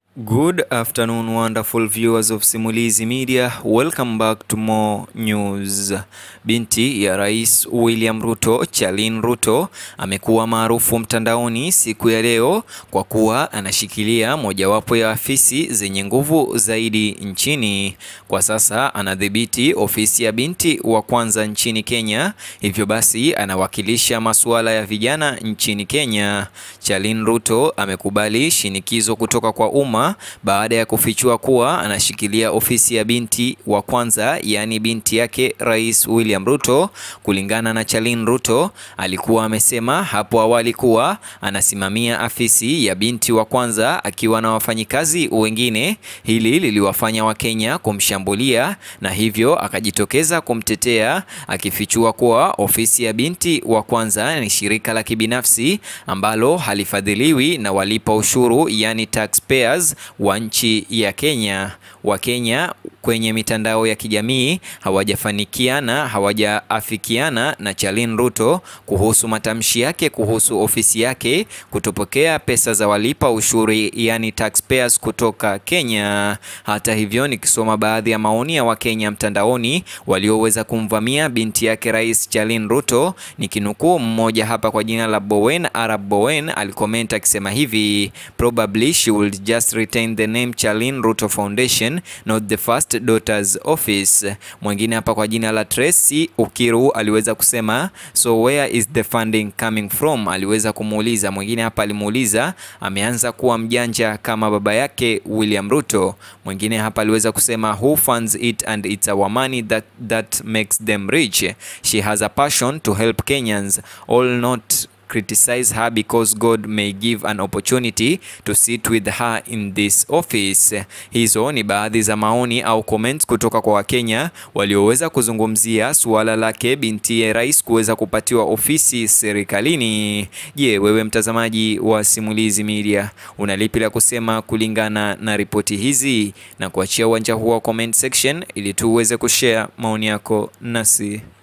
Good afternoon, wonderful viewers of Simulizi Media. Welcome back to more news. Binti ya Rais William Ruto, Charlene Ruto, amekuwa maarufu mtandaoni siku ya leo kwa kuwa anashikilia mojawapo ya afisi zenye nguvu zaidi nchini. Kwa sasa anadhibiti ofisi ya binti wa kwanza nchini Kenya, hivyo basi anawakilisha masuala ya vijana nchini Kenya. Charlene Ruto amekubali shinikizo kutoka kwa umma baada ya kufichua kuwa anashikilia ofisi ya binti wa kwanza, yaani binti yake Rais William Ruto. Kulingana na Charlene Ruto, alikuwa amesema hapo awali kuwa anasimamia afisi ya binti wa kwanza akiwa na wafanyikazi wengine. Hili liliwafanya Wakenya kumshambulia na hivyo akajitokeza kumtetea, akifichua kuwa ofisi ya binti wa kwanza ni shirika la kibinafsi ambalo halifadhiliwi na walipa ushuru, yani taxpayers wa nchi ya Kenya. Wakenya kwenye mitandao ya kijamii hawajafanikiana hawajaafikiana na Charlene Ruto kuhusu matamshi yake kuhusu ofisi yake kutopokea pesa za walipa ushuru yani taxpayers kutoka Kenya. Hata hivyo, nikisoma baadhi ya maoni ya Wakenya mtandaoni walioweza kumvamia binti yake Rais Charlene Ruto, nikinukuu mmoja hapa kwa jina la Bowen Arab Bowen alikomenta akisema hivi probably she will just retain the name Charlene Ruto Foundation not the first daughter's office. Mwingine hapa kwa jina la Tracy Ukiru aliweza kusema so where is the funding coming from? Aliweza kumuuliza. Mwingine hapa alimuuliza ameanza kuwa mjanja kama baba yake William Ruto. Mwingine hapa aliweza kusema who funds it and it's our money that, that makes them rich. She has a passion to help Kenyans all not criticize her because God may give an opportunity to sit with her in this office. Hizo ni baadhi za maoni au comments kutoka kwa Wakenya walioweza kuzungumzia suala lake binti rais kuweza kupatiwa ofisi serikalini. Je, wewe mtazamaji wa Simulizi Media una lipi la kusema kulingana na ripoti hizi? Na kuachia uwanja huo wa comment section ili tuweze kushare maoni yako nasi.